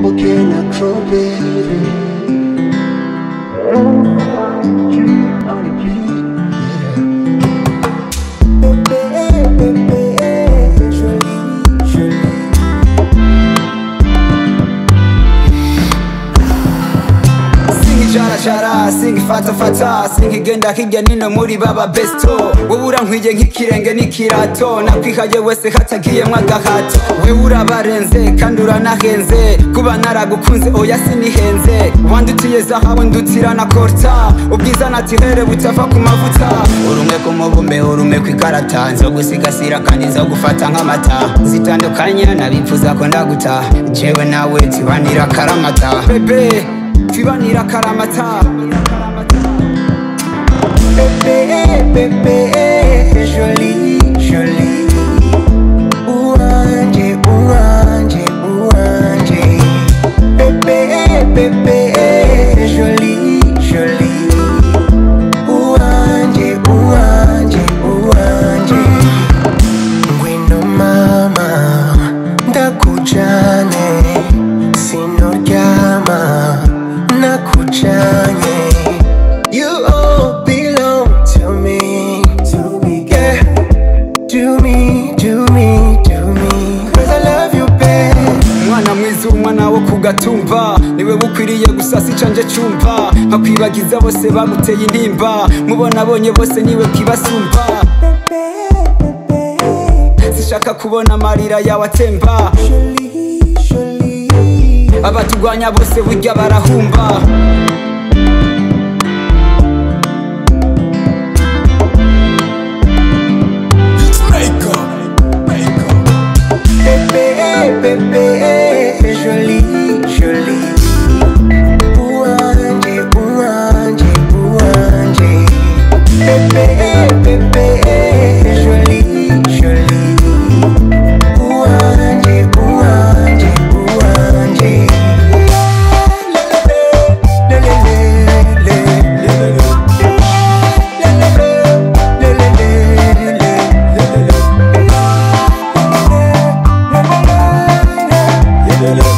ukumbuke na strawberry singijarajara singifatafata singigenda hirya nino muri baba besto wowe urankwiye nk'ikirenge n'ikirato nakwihaye wese hatagiyemwo agahato wewe urabarenze kandi uranahenze kuba naragukunze oya sinihenze wandutiye zahabu ndutira na korta ubwiza natihere butava ku mavuta urumwe ku mubumbe urumwe kw'ikarata nzogusigasira kandi nzogufata nk'amata zitandukanye nabipfuza ko ndaguta jewe nawe tibanira karamata bebe twibanira karamata Bébé, bébé, jolie, jolie Ouanje, ouanje, ouanje Bébé, bébé, jolie, jolie Ouanje, ouanje, ouanje Ngwino mama, ndakujane Sinoryama, nakujanye You all belong to me, to me, yeah. To me, to me, to me. Cause I love you, babe. umwana mwiza umwana wo ku gatumba niwe bukwiriye gusasa icanje cumva nkakwibagiza bose baguteye intimba mubona abonye bose niwe kibasumba sishaka kubona amarira yawe atemba Jolie, jolie. abatugwanya bose burya barahumba Bébé, bébé, jolie, jolie. Ouanje, ouanje, ouanje. Bébé, bébé, jolie, jolie. Ouanje, ouanje, ouanje. Le, le, le, le, le, le. Le, le, le, le, le, le, le.